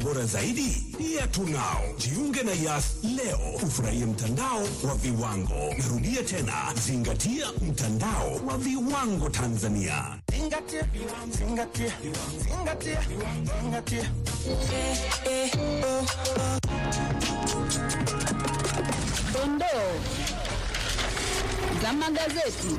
bora zaidi pia tunao. Jiunge na Yas leo ufurahie mtandao wa viwango. Narudia tena, zingatia mtandao wa viwango Tanzania. Zingatia, zingatia, zingatia, zingatia. Dondoo za magazeti.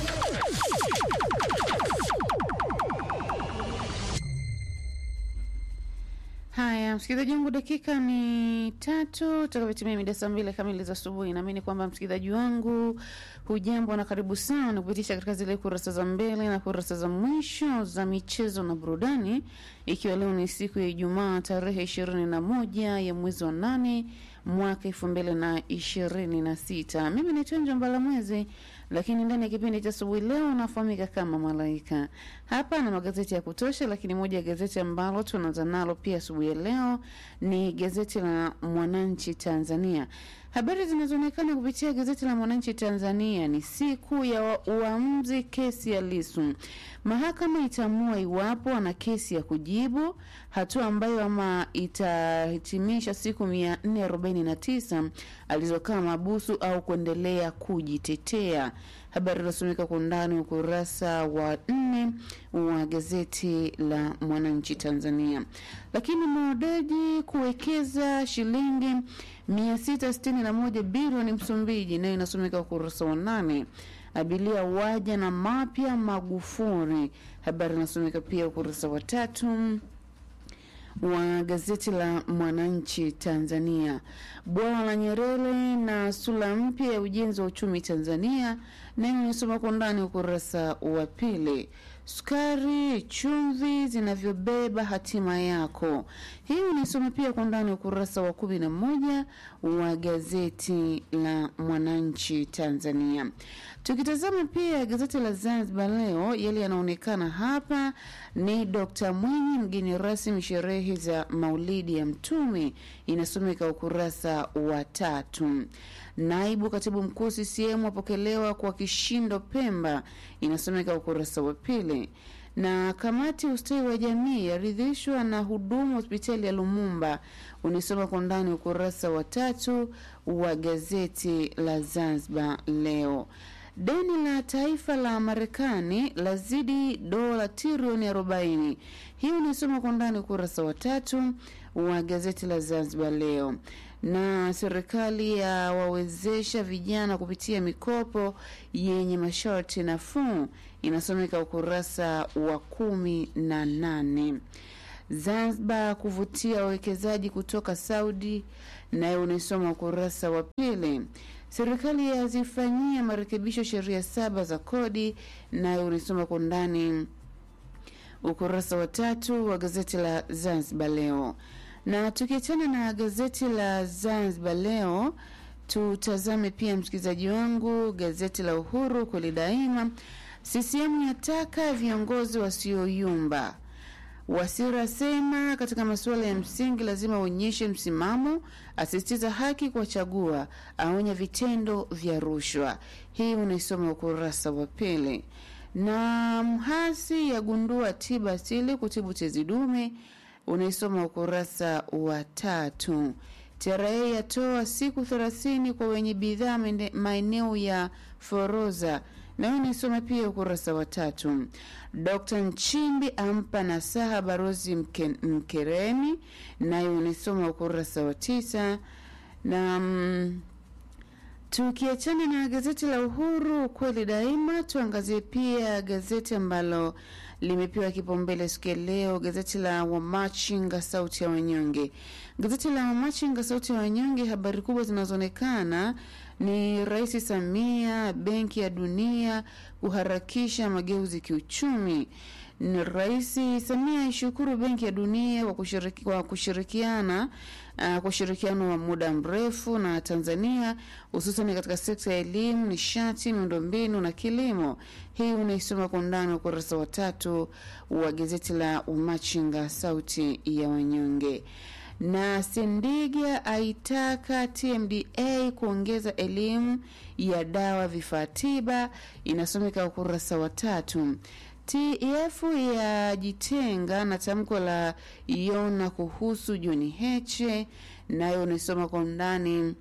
Haya, msikilizaji wangu, dakika ni tatu takavyotimia mida saa mbili kamili za asubuhi. Naamini kwamba msikilizaji wangu hujambo na karibu sana kupitisha katika zile kurasa za mbele na kurasa za mwisho za michezo na burudani, ikiwa leo ni siku ya Ijumaa tarehe ishirini na moja ya mwezi wa nane mwaka elfu mbili na ishirini na sita. Mimi naitwa Njombala Mwezi, lakini ndani ya kipindi cha asubuhi leo nafahamika kama Malaika. Hapa na magazeti ya kutosha, lakini moja ya gazeti ambalo tunaanza nalo pia asubuhi ya leo ni gazeti la Mwananchi Tanzania. Habari zinazoonekana kupitia gazeti la Mwananchi Tanzania ni siku ya uamuzi kesi ya Lisu. Mahakama itaamua iwapo ana kesi ya kujibu, hatua ambayo ama itahitimisha siku 449 alizokaa mabusu au kuendelea kujitetea. Habari inasomeka kwa undani ukurasa wa nne wa gazeti la Mwananchi Tanzania. Lakini Modeji kuwekeza shilingi 661 bilioni Msumbiji, nayo inasomeka ukurasa wa nane. Abilia waja na mapya Magufuli, habari inasomeka pia ukurasa wa tatu wa gazeti la Mwananchi Tanzania. Bwawa la Nyerere na sura mpya ya ujenzi wa uchumi Tanzania, nayo inasoma kwa ndani ukurasa wa pili. Sukari, chumvi zinavyobeba hatima yako, hii unaisoma pia kwa ndani ukurasa wa kumi na moja wa gazeti la Mwananchi Tanzania. Tukitazama pia gazeti la Zanzibar Leo, yale yanaonekana hapa ni Dr. Mwinyi mgeni rasmi sherehe za maulidi ya Mtume, inasomeka ukurasa wa tatu. Naibu katibu mkuu CCM apokelewa kwa kishindo Pemba, inasomeka ukurasa wa pili na kamati ustawi wa jamii yaridhishwa na huduma hospitali ya Lumumba, unisoma kwa ndani ukurasa wa tatu wa gazeti la Zanzibar Leo. Deni la taifa la Marekani lazidi dola trilioni 40. Hii unisoma kwa ndani ukurasa wa tatu wa gazeti la Zanzibar Leo. Na serikali ya wawezesha vijana kupitia mikopo yenye masharti nafuu inasomeka ukurasa wa kumi na nane. Zanzibar kuvutia wawekezaji kutoka Saudi, nayo unaisoma ukurasa wa pili. Serikali yazifanyia marekebisho sheria saba za kodi, nayo unaisoma kwa ndani ukurasa wa tatu wa gazeti la Zanzibar Leo. Na tukiachana na gazeti la Zanzibar Leo, tutazame pia msikilizaji wangu gazeti la Uhuru kweli daima. CCM yataka viongozi wasioyumba. Wasira asema katika masuala ya msingi lazima uonyeshe msimamo, asisitiza haki kuwachagua, aonya vitendo vya rushwa. Hii unaisoma ukurasa wa pili. Na mhasi yagundua tiba asili kutibu tezi dume, unaisoma ukurasa wa tatu. TRA yatoa siku thelathini kwa wenye bidhaa maeneo ya Foroza nayo nisoma pia ukurasa wa tatu. Dkt Nchimbi ampa nasaha Barozi mke, Mkeremi, nayo unisoma ukurasa wa tisa. Na mm, tukiachana na gazeti la Uhuru kweli daima, tuangazie pia gazeti ambalo limepewa kipaumbele siku ya leo, gazeti la Wamachinga sauti ya wanyonge. Gazeti la Wamachinga sauti ya wanyonge, habari kubwa zinazoonekana ni Rais Samia, Benki ya Dunia kuharakisha mageuzi kiuchumi. Ni Rais Samia aishukuru Benki ya Dunia kwa kushiriki, kwa kushirikiana uh, kwa ushirikiano wa muda mrefu na Tanzania hususan katika sekta ya elimu, nishati, miundombinu na kilimo. Hii unaisoma kwa undani ukurasa wa tatu wa gazeti la Umachinga sauti ya wanyonge na Sendiga aitaka TMDA kuongeza elimu ya dawa vifaa tiba, inasomeka ukurasa wa tatu. TEF yajitenga na tamko la Yona kuhusu John Heche, nayo unaisoma kwa undani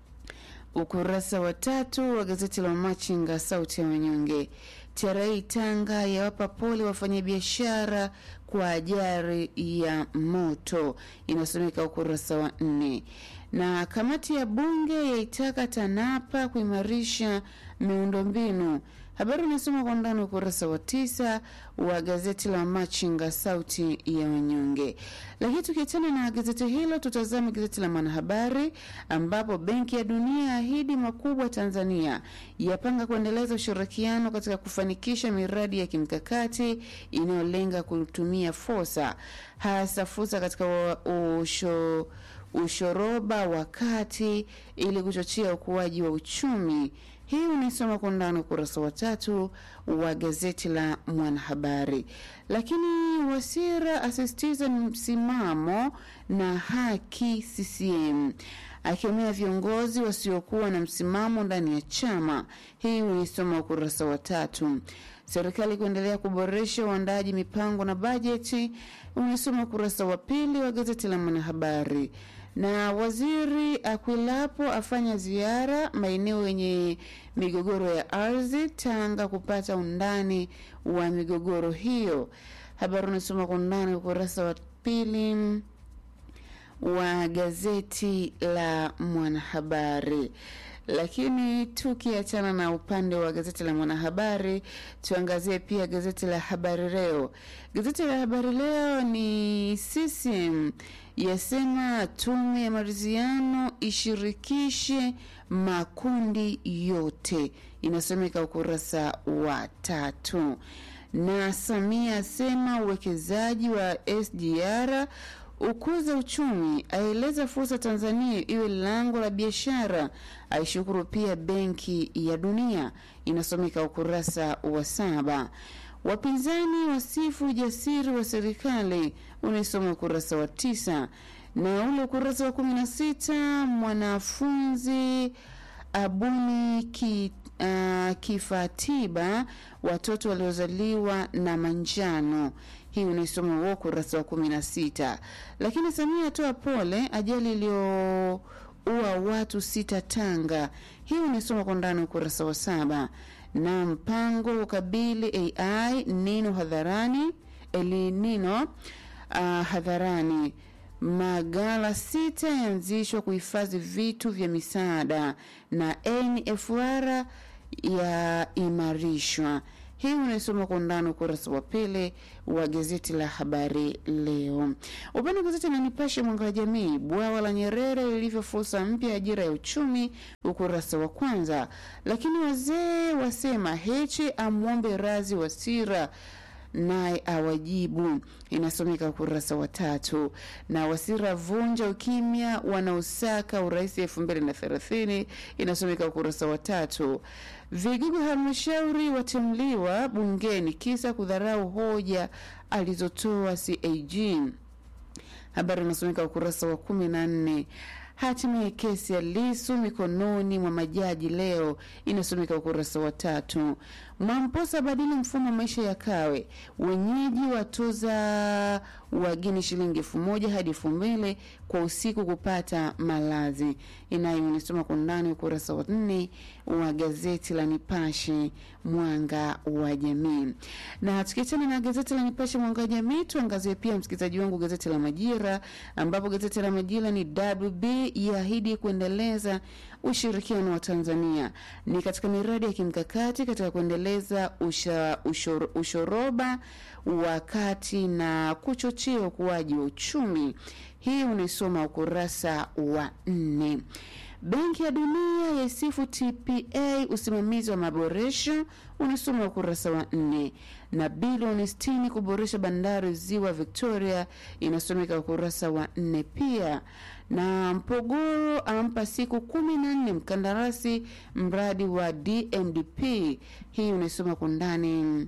ukurasa wa tatu wa gazeti la Machinga, sauti ya wanyonge. TRA Tanga yawapa pole wafanyabiashara kwa ajali ya moto, inasomeka ukurasa wa nne. Na kamati ya bunge yaitaka TANAPA kuimarisha miundombinu Habari inasoma kwa undani ukurasa wa tisa wa gazeti la Machinga sauti ya wanyonge. Lakini tukiachana na gazeti hilo, tutazame gazeti la Mwanahabari ambapo Benki ya Dunia yaahidi makubwa Tanzania, yapanga kuendeleza ushirikiano katika kufanikisha miradi ya kimkakati inayolenga kutumia fursa, hasa fursa katika usho, ushoroba wa kati ili kuchochea ukuaji wa uchumi. Hii unaisoma kwa undani ukurasa wa tatu wa gazeti la Mwanahabari. Lakini Wasira asisitiza msimamo na haki CCM, akemea viongozi wasiokuwa na msimamo ndani ya chama. Hii unaisoma ukurasa wa tatu. Serikali kuendelea kuboresha uandaji mipango na bajeti, unaisoma ukurasa wa pili wa gazeti la Mwanahabari na waziri Akwilapo afanya ziara maeneo yenye migogoro ya ardhi Tanga kupata undani wa migogoro hiyo. Habari unasoma kwa undani ukurasa wa pili wa gazeti la Mwanahabari. Lakini tukiachana na upande wa gazeti la Mwanahabari, tuangazie pia gazeti la Habari Leo. Gazeti la Habari Leo ni CCM yasema tume ya maridhiano ishirikishe makundi yote, inasomeka ukurasa wa tatu. Na Samia asema uwekezaji wa SGR ukuza uchumi, aeleza fursa Tanzania iwe lango la biashara, aishukuru pia Benki ya Dunia, inasomeka ukurasa wa saba. Wapinzani wasifu ujasiri wa serikali, unaisoma ukurasa wa tisa, na ule ukurasa wa kumi na sita mwanafunzi abuni ki, uh, kifaa tiba watoto waliozaliwa na manjano hii unaisoma huo ukurasa wa kumi na sita. Lakini Samia atoa pole ajali iliyoua watu sita Tanga. Hii unaisoma kwa ndani ukurasa wa saba. Na mpango ukabili AI nino hadharani elinino uh, hadharani magala sita yaanzishwa kuhifadhi vitu vya misaada na NFR yaimarishwa. Hii unaisoma kwa undani ukurasa wa pili wa gazeti la Habari Leo. Upande wa gazeti la Nipashe Mwanga wa Jamii, bwawa la Nyerere lilivyo fursa mpya ajira ya uchumi, ukurasa wa kwanza. Lakini wazee wasema Heche amwombe razi Wasira naye awajibu, inasomeka ukurasa wa tatu. Na Wasira vunja ukimya wanaosaka urais elfu mbili na thelathini, inasomeka ukurasa wa tatu. Vigogo halmashauri watemliwa bungeni kisa kudharau hoja alizotoa CAG. Habari inasomeka ukurasa wa kumi na nne. Hatimaye kesi ya Lisu mikononi mwa majaji leo inasomeka ukurasa wa tatu. Mwamposa badili mfumo wa maisha ya Kawe, wenyeji watoza wageni shilingi elfu moja hadi elfu mbili kwa usiku kupata malazi. Inayo inasoma kwa undani ukurasa wa nne wa gazeti la Nipashe Mwanga wa Jamii. Na tukiachana na gazeti la Nipashe Mwanga wa Jamii, tuangazie pia msikilizaji wangu gazeti la Majira, ambapo gazeti la Majira ni WB yaahidi kuendeleza ushirikiano wa Tanzania ni katika miradi ya kimkakati katika kuendeleza usha, ushor, ushoroba wa kati na kuchochea ukuaji wa uchumi. Hii unaisoma ukurasa wa nne. Benki ya Dunia yaisifu TPA usimamizi wa maboresho, unasoma ukurasa wa nne. Na bilioni sitini kuboresha bandari ziwa Victoria, inasomeka ukurasa wa nne pia. Na Mpogoro ampa siku kumi na nne mkandarasi mradi wa DMDP, hii unaisoma kwa ndani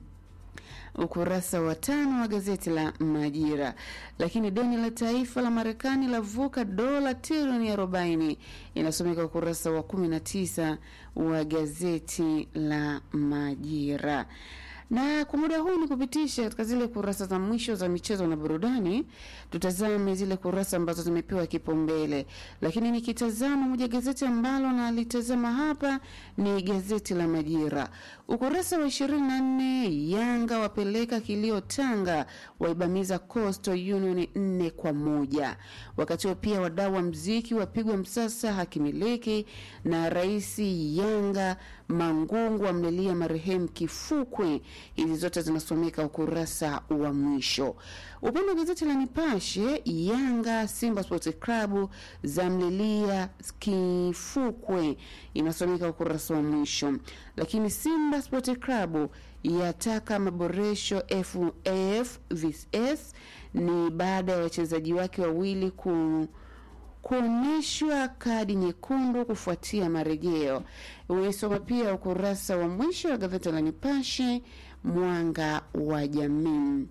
ukurasa wa tano wa gazeti la Majira. Lakini deni la taifa la Marekani lavuka dola trilioni arobaini inasomeka ukurasa wa kumi na tisa wa gazeti la Majira. na kwa muda huu ni kupitisha katika zile kurasa za mwisho za michezo na burudani. Tutazame zile kurasa ambazo zimepewa kipaumbele, lakini nikitazama moja gazeti ambalo nalitazama hapa ni gazeti la Majira, ukurasa wa ishirini na nne Yanga wapeleka kilio Tanga, waibamiza Coastal Union nne kwa moja. Wakati huo pia wadau wa mziki wapigwa msasa hakimiliki, na rais Yanga Mangungu amlilia marehemu Kifukwe. Hizi zote zinasomeka ukurasa wa mwisho. Upande wa gazeti la Nipashe, Yanga Simba Sports Club zamlilia Kifukwe, inasomeka ukurasa wa mwisho. Lakini Simba Sports Club yataka maboresho FAFVS ni baada ya wachezaji wake wawili ku kuonyeshwa kadi nyekundu kufuatia marejeo. Uisoma pia ukurasa wa mwisho wa gazeti la Nipashe mwanga wa jamii.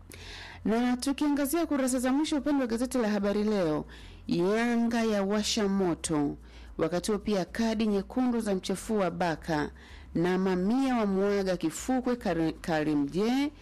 Na tukiangazia kurasa za mwisho upande wa gazeti la Habari Leo, Yanga ya washa moto, wakati huo pia kadi nyekundu za mchafua Baka na mamia wa mwaga Kifukwe Karimje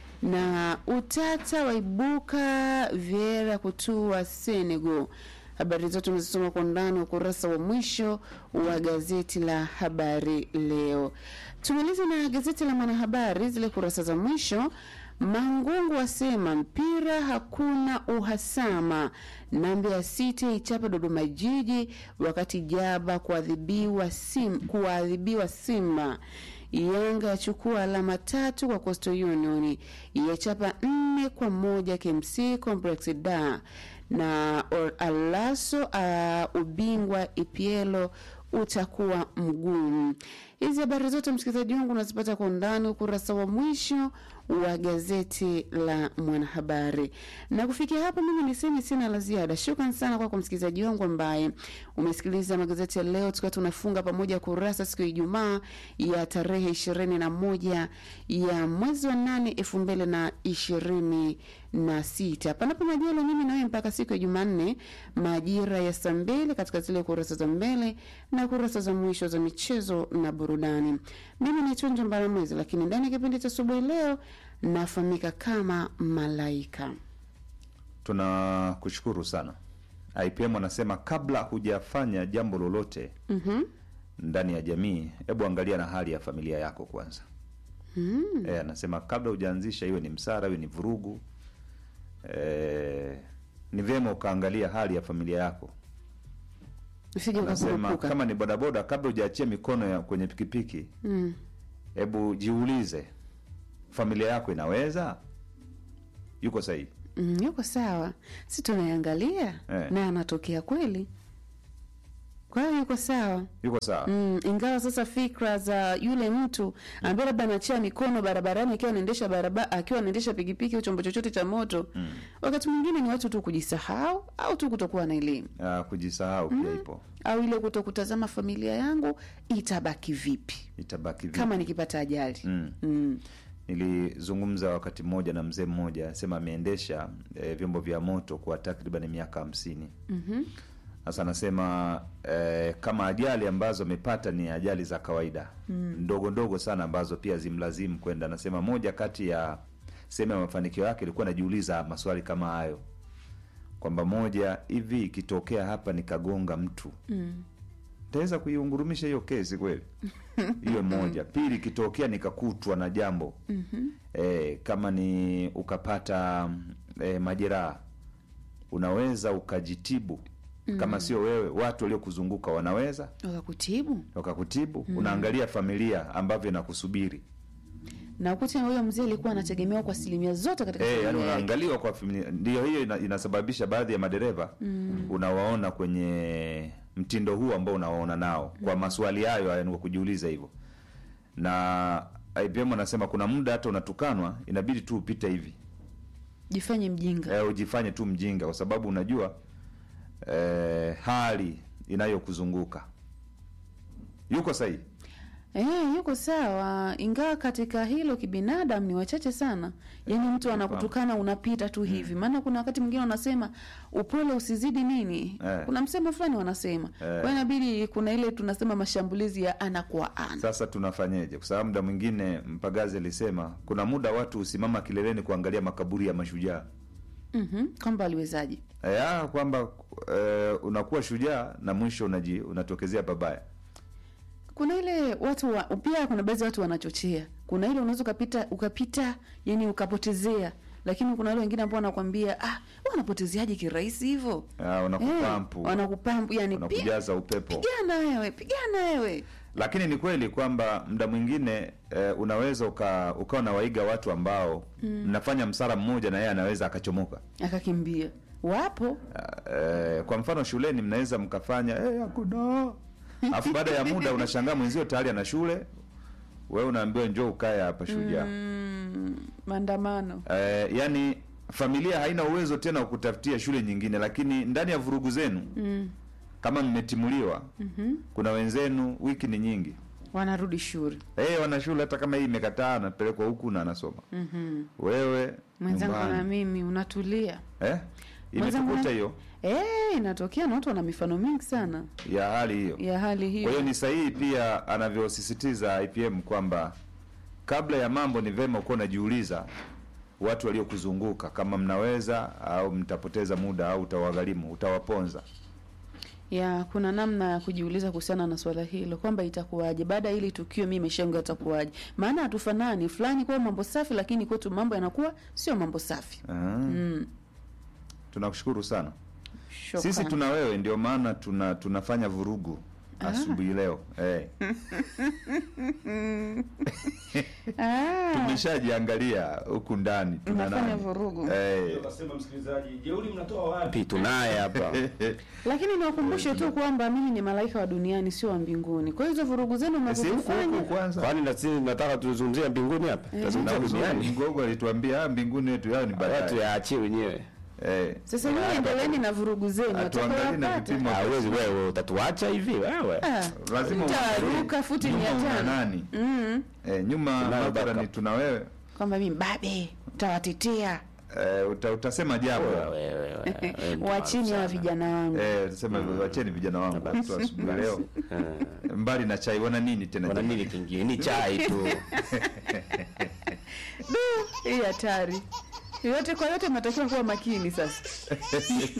na utata waibuka Viera kutua Senegal. Habari zote umezisoma kwa ndani ukurasa wa mwisho wa gazeti la Habari Leo. Tumalize na gazeti la Mwanahabari, zile kurasa za mwisho. Mangungu asema mpira hakuna uhasama, na Mbeya City ichapa Dodoma Jiji, wakati Jaba kuadhibiwa sim, kuadhibiwa Simba. Yanga yachukua alama tatu kwa Coastal Union, yachapa nne kwa moja KMC Complex da na Alaso uh, ubingwa Ipielo utakuwa mgumu. Hizi habari zote msikilizaji wangu unazipata kwa undani ukurasa wa mwisho wa gazeti la Mwanahabari. Na kufikia hapa, mimi niseme sina la ziada. Shukran sana kwako msikilizaji wangu ambaye umesikiliza magazeti ya leo, tukiwa tunafunga pamoja kurasa siku ya Ijumaa ya tarehe ishirini na moja ya mwezi wa nane elfu mbili na ishirini na sita. Panapo majaliwa, mimi nawe mpaka siku ya Jumanne majira ya saa mbili katika zile kurasa za mbele na kurasa za mwisho za michezo na burudani. Mimi ni Tunja Mbaramwezi, lakini ndani ya kipindi cha asubuhi leo nafahamika kama Malaika. Tunakushukuru sana. IPM wanasema kabla hujafanya jambo lolote Mhm. ndani ya jamii, hebu angalia na hali ya familia yako kwanza. Mm. Eh, anasema kabla hujaanzisha iwe ni msara iwe ni vurugu eh, ni vyema ukaangalia hali ya familia yako. Usije Anasema ukakurupuka. kama ni bodaboda, kabla hujaachia mikono ya kwenye pikipiki, Mm. hebu jiulize, familia yako inaweza, yuko sahihi? Mm, yuko sawa, si tunaiangalia Eh. na anatokea kweli, kwa hiyo yuko sawa. Yuko sawa? Mm, ingawa sasa fikra za yule mtu ambaye labda anachia mikono barabarani akiwa anaendesha barabara akiwa anaendesha pikipiki au chombo chochote cha moto Mm. wakati mwingine ni watu tu kujisahau au tu kutokuwa na elimu Ah, kujisahau pia ipo, au ile kuto kutazama familia yangu itabaki vipi itabaki vipi? kama nikipata ajali Mm. mm. Nilizungumza wakati mmoja na mzee mmoja, sema ameendesha e, vyombo vya moto kwa takriban miaka hamsini. Mhm. Sasa anasema e, kama ajali ambazo amepata ni ajali za kawaida ndogo ndogo sana ambazo pia zimlazimu kwenda. Anasema moja kati ya sehemu ya mafanikio yake ilikuwa najiuliza maswali kama hayo, kwamba moja hivi ikitokea hapa nikagonga mtu Mm. taweza kuiungurumisha hiyo kesi kweli? hiyo moja. Pili, ikitokea nikakutwa na jambo Mhm. e, kama ni ukapata e, majeraha, unaweza ukajitibu kama sio wewe, watu waliokuzunguka wanaweza wakakutibu wakakutibu. Unaangalia familia ambavyo inakusubiri na ukute huyo mzee alikuwa anategemewa kwa asilimia zote katika Eh, yani familia yake. unaangaliwa kwa familia. Ndio hiyo ina, inasababisha baadhi ya madereva unawaona kwenye mtindo huu ambao unawaona nao kwa maswali hayo yani kwa kujiuliza hivyo, na IPM anasema kuna muda hata unatukanwa inabidi tu upite hivi jifanye mjinga eh, ujifanye tu mjinga kwa sababu unajua eh, hali inayokuzunguka yuko sahihi. Eh, yuko sawa, ingawa katika hilo kibinadamu ni wachache sana. Yaani mtu anakutukana unapita tu hivi, maana kuna wakati mwingine wanasema upole usizidi nini, Eh. kuna msemo fulani wanasema. Kwa hiyo inabidi kuna ile tunasema mashambulizi ya ana kwa ana. Sasa tunafanyeje? Kwa sababu muda mwingine Mpagazi alisema kuna muda watu husimama kileleni kuangalia makaburi ya mashujaa Mhm, kwamba aliwezaje? e, ah, kwamba e, unakuwa shujaa na mwisho unaji, unatokezea babaya. Kuna ile watu wa, pia kuna baadhi ya watu wanachochea. Kuna ile unaweza ukapita ukapita, yani ukapotezea, lakini kuna wale wengine ambao wanakwambia ah, wewe unapotezeaje kirahisi hivyo? Ah, wanakupampu Eh, wanakupampu yani pi- wanakujaza upepo. pigana wewe, pigana wewe. Lakini ni kweli kwamba muda mwingine e, unaweza uka, ukawa na waiga watu ambao mnafanya msara mmoja na yeye anaweza akachomoka. Akakimbia. Wapo Eh, kwa mfano shuleni mnaweza mkafanya eh, hakuna alafu baada ya muda unashangaa mwenzio tayari ana shule wewe unaambiwa njoo ukae hapa shujaa mm, maandamano. eh, yani familia haina uwezo tena wa kutafutia shule nyingine lakini ndani ya vurugu zenu Mm, kama mmetimuliwa kuna wenzenu wiki ni nyingi wanarudi shule. eh, wana shule hata kama hii imekataa anapelekwa huku na anasoma Mhm. wewe Mwenzangu na nyumbani. mimi unatulia. eh? Mwenzangu imetukuta na- hiyo Eh, inatokea na watu wana mifano mingi sana ya hali hiyo ya hali hiyo. Kwa hiyo ni sahihi pia anavyosisitiza IPM kwamba kabla ya mambo ni vema ukuwa unajiuliza watu waliokuzunguka kama mnaweza au mtapoteza muda au utawagharimu, utawaponza. ya kuna namna ya kujiuliza kuhusiana na swala hilo kwamba itakuwaje baada ya hili tukio, mimi maisha yangu yatakuwaje? Maana hatufanani, fulani kwa mambo safi, lakini kwetu mambo yanakuwa sio mambo safi. Ah, Mm. Tunakushukuru sana. Shukran. Sisi tuna wewe, ndio maana tuna tunafanya vurugu asubuhi leo eh. ah, Tumeshajiangalia huku ndani tuna unafanya nani vurugu eh. Nasema msikilizaji, jeuri mnatoa wapi? Pi tunaye hapa. lakini niwakumbushe tu kwamba mimi ni malaika wa duniani, sio wa mbinguni. Kwa hiyo hizo vurugu zenu Si huku huku mnazofanya kwanza Kwani na sisi nataka tuzungumzie mbinguni hapa? na Tuzungumzie uzuri duniani. Mgogo alituambia ah, mbinguni yetu yao ni Watu baadaye yaachie wenyewe. eh. sasa, nyinyi endeleeni na vurugu zenu, Hatuangalii na watakayopata vipimo Hawezi wewe utatuacha hivi wewe. Ah, lazima mtaruka futi nyuma mia una tano nani mm. eh, nyuma Tunayo mabara backup. ni tuna wewe kwamba mimi mbabe tawatetea eh, uta, utasema jambo Wewe, wewe, wewe, wewe, wa chini hawa sana. vijana wangu eh, utasema wacheni vijana wangu tu asubuhi leo Eh, mbali na chai wana nini tena Wana nini kingine? Ni chai tu. hii hatari yote kwa yote mnatakiwa kuwa makini sasa